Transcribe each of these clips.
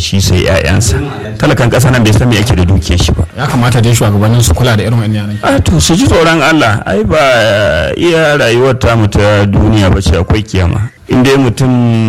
shi sai 'ya'yansa talakan ƙasa nan bai san me ake da dukiyar shi ba ya kamata dai shugabannin su kula da irin wannan yanayi a to su ji tsoron Allah ai ba iya rayuwar tamu ta duniya ba ce akwai kiyama in dai mutum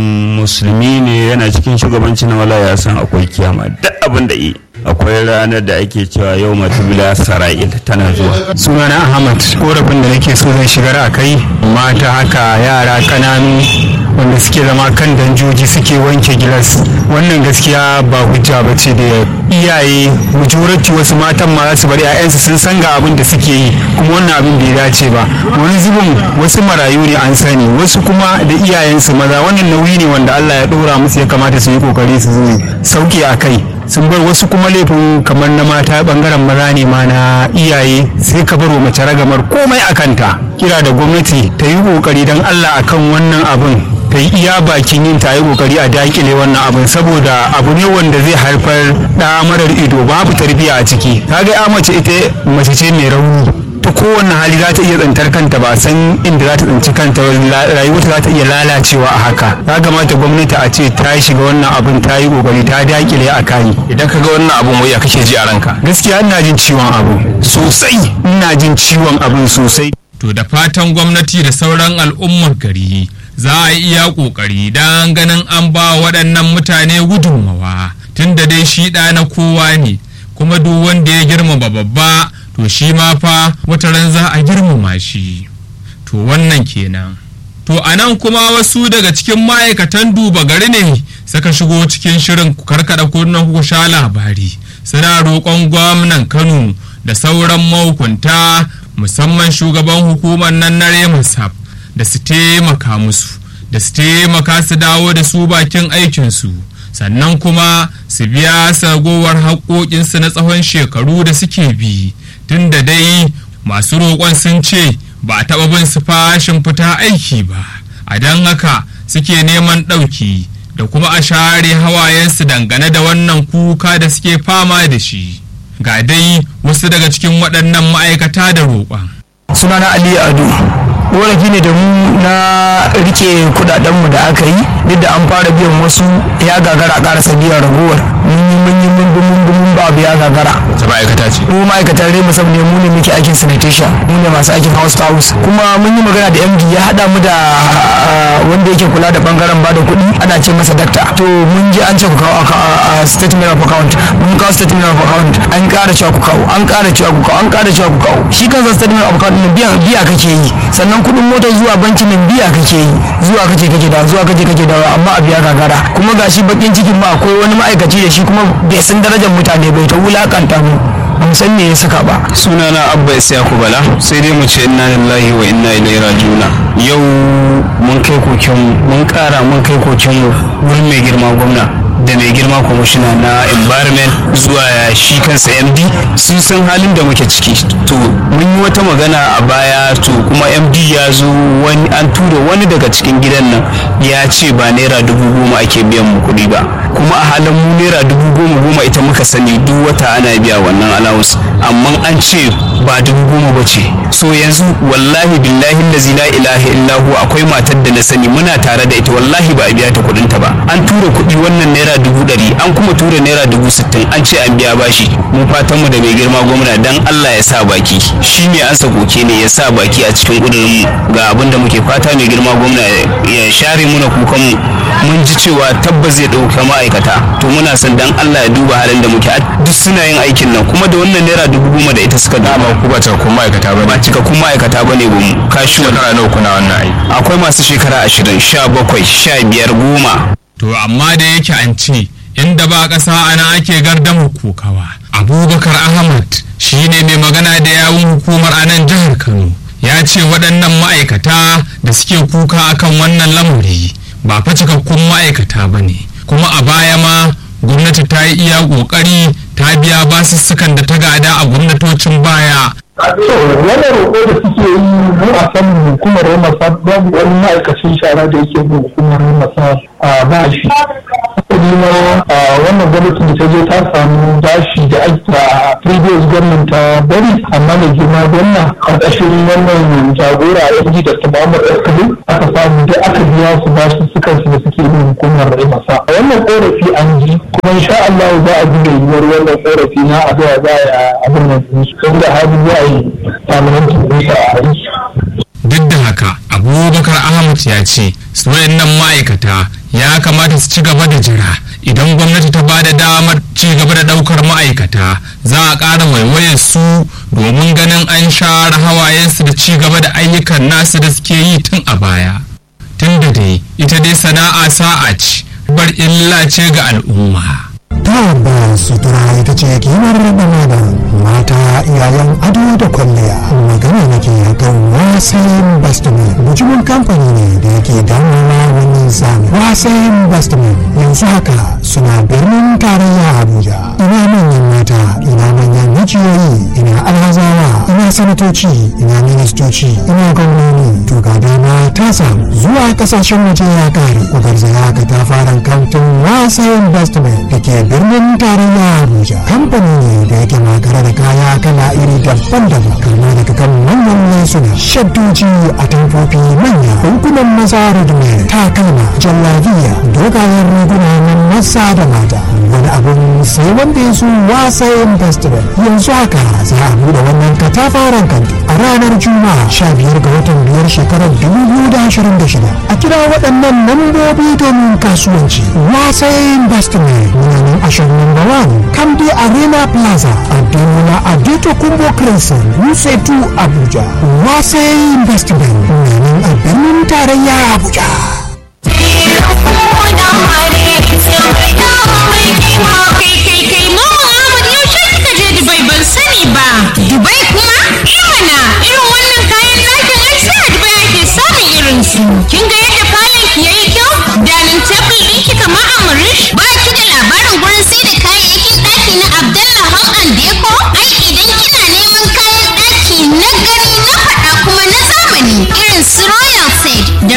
musulmi ne yana cikin shugabanci na wala ya san akwai kiyama duk abin da yi akwai ranar da ake cewa yau matubila sara'il tana zuwa sunana ahmad korafin da nake so zan shigar a kai mata haka yara kananu wanda suke zama kan danjoji suke wanke gilas wannan gaskiya ba hujja ba ce da iyaye majority wasu matan ma za su bari 'ya'yansu sun san ga abin da suke yi kuma wannan abin bai dace ba wani zubin wasu marayu ne an sani wasu kuma da iyayensu maza wannan nauyi ne wanda allah ya ɗora musu ya kamata su yi kokari su sauke a kai sun bar wasu kuma laifin kamar na mata bangaren maza ne ma na iyaye sai ka baro mace ragamar komai a kanta kira da gwamnati ta yi kokari don allah akan wannan abin ta yi iya bakin yin ta yi kokari a dakile wannan abin saboda abu ne wanda zai haifar da marar ido babu tarbiyya a ciki ta ga ya mace ita mace ce mai rauni ta kowane hali za ta iya tsantar kanta ba san inda za ta tsinci kanta rayuwarta za ta iya lalacewa a haka ya kamata gwamnati a ce ta shiga wannan abin ta yi kokari ta dakile a kayi idan ka ga wannan abun wai ya kake ji a ranka gaskiya ina jin ciwon abu sosai ina jin ciwon abin sosai to da fatan gwamnati da sauran al'ummar gari za a yi iya kokari don ganin an ba waɗannan mutane gudunmawa tunda dai shi ɗa na kowa ne kuma duk wanda ya girmama babba to shi ma fa wata ran za a girmama shi to wannan kenan to a nan kuma wasu daga cikin ma'aikatan duba gari ne suka shigo cikin shirin karkada kunnen ku sha labari suna roƙon gwamnan kano da sauran mahukunta musamman shugaban hukumar nan na remusaf da su taimaka musu da su taimaka su dawo da su bakin aikinsu sannan kuma su biya sagowar haƙoƙinsu na tsawon shekaru da suke bi tun da dai masu roƙon sun ce ba a taɓa bin su fashin fita aiki ba a don haka suke neman ɗauki da kuma a share hawayensu dangane da wannan kuka da suke fama da shi ga dai wasu daga cikin waɗannan ma'aikata da roƙon sunana ali ado korafi ne da mu na rike kudadenmu da aka yi duk da an fara biyan wasu ya gagara a karasa biyan ragowar mun yi mun yi mun bi mun bi mun ba abu ya gagara ta ma'aikata ce mu ma'aikatan rai musam ne mu ne muke aikin sanitation mu ne masu aikin house to house kuma mun yi magana da md ya hada mu da wanda yake kula da bangaren bada kuɗi ana ce masa dakta to mun je an ce ku kawo statement of account mun kawo statement of account an ƙara cewa ku kawo an ƙara cewa ku kawo an ƙara cewa ku kawo shi kansa statement of account ɗin biya biya kake yi sannan kuɗin mota zuwa bankin nan biya kake yi zuwa kake kake da zuwa kake kake da amma a biya gagara kuma gashi bakin cikin ma akwai wani ma'aikaci da shi kuma bai san darajar mutane bai ta wulakanta mu ban san me ya saka ba sunana abba isyaku bala sai dai mu ce inna lillahi wa inna ilaihi rajiuna yau mun kai koken mun kara mun kai koken wurin mai girma gwamna da mai girma kwamishina na environment zuwa shi kansa md sun san halin da muke ciki to mun yi wata magana a baya to kuma md ya zo wani an tura wani daga cikin gidan nan ya ce ba naira dubu goma ake biyan mu kuɗi ba kuma a halin mu naira dubu goma goma ita muka sani duk wata ana biya wannan allowance amma an ce ba dubu goma ba ce so yanzu wallahi billahi lazi la ilaha illahu akwai matar da na sani muna tare da ita wallahi ba a biya ta kuɗin ta ba an tura kuɗi wannan naira dubu ɗari an kuma tura naira dubu sittin an ce an biya bashi mu fatan mu da mai girma gwamna dan Allah ya sa baki shi mai ansa koke ne ya sa baki a cikin ƙudurin mu ga abin da muke fata mai girma gwamna ya share muna kukan mu mun ji cewa tabbas zai ɗauka ma'aikata to muna son dan Allah ya duba halin da muke duk suna yin aikin nan kuma da wannan naira dubu goma da ita suka dama ku ba cikakkun ma'aikata ba ba cikakkun ma'aikata ba ne bamu kashi shekara nawa kuna wannan aiki akwai masu shekara ashirin sha bakwai sha biyar goma to amma da yake an ce inda ba ƙasa ana ake gardama kokawa abubakar ahmad shine mai magana da yawun hukumar a nan jihar kano ya ce waɗannan ma'aikata da suke kuka akan wannan lamari ba fa cikakkun ma'aikata ba ne kuma a baya ma gwamnati ta yi iya ƙoƙari ta biya basussukan da ta gada a gwamnatocin baya to wani roƙo da suke yi mu a san hukumar masa babu wani ma'aikacin shara da yake bin hukumar masa a bashi kuma wannan gwamnati da ta je ta samu bashi da aka previous gwamnati ta bari amma mai girma gwamna karkashin wannan jagora a yanzu da ta Muhammad Eskali aka samu da aka biya su bashi sukan su da suke yin hukumar rai masa a wannan korafi an ji kuma insha Allah za a ji da yiwuwar wannan korafi na a zuwa za a abin nan su saboda hali za a yi permanent ɗinsa a yi duk da haka abubakar ahmad ya ce su wayannan ma'aikata ya kamata su ci gaba da jira idan gwamnati ta ba da damar ci gaba da daukar ma'aikata za a ƙara waiwayar su domin ganin an share hawayensu da ci gaba da ayyukan nasu da suke yi tun a baya tun da dai ita dai sana'a sa'a ce bar illa ce ga al'umma tabbas sutura ita ce kimar da mata iyayen ado da kwalliya magana nake kan wasayin bastamin bujimin kamfani ne da yake damuwa wannan zamani wasayin bastamin yanzu haka suna birnin tarayya abuja ina manyan mata ina manyan mijiyoyi ina alhazawa ina sanatoci ina ministoci ina gwamnoni to ga dama ta samu zuwa kasashen waje ya kare ku garzaya ka ta fara kantin wasayin bastamin da ke birnin tarayya abuja kamfani ne da yake makare da kaya kala iri daban-daban kama daga kan manyan lesuna shaddoji a tamfofi manya bankunan maza rudme takalma jallabiya dogayen riguna na maza da mata wani abin sai wanda ya su wasayin festival yanzu haka za a buɗe wannan katafaren kanti a ranar juma'a sha biyar ga watan biyar shekarar dubu biyu da ashirin da shida a kira waɗannan lambobi domin kasuwanci wasayin festival muna nan ashirin number one kamdi arena plaza ademola adeto kumbo crescent wuse 2 abuja wasayin festival na nan a birnin tarayya abuja Dubai kuma? Imana irin wannan kayan ɗakin ai sai a Dubai ake samun irin su. Kin ga yadda falon ki yayi kyau? Danin tebul ɗin ki kamar Amurish? Ba ki da labarin gurin sai da kayayyakin ɗaki na Abdul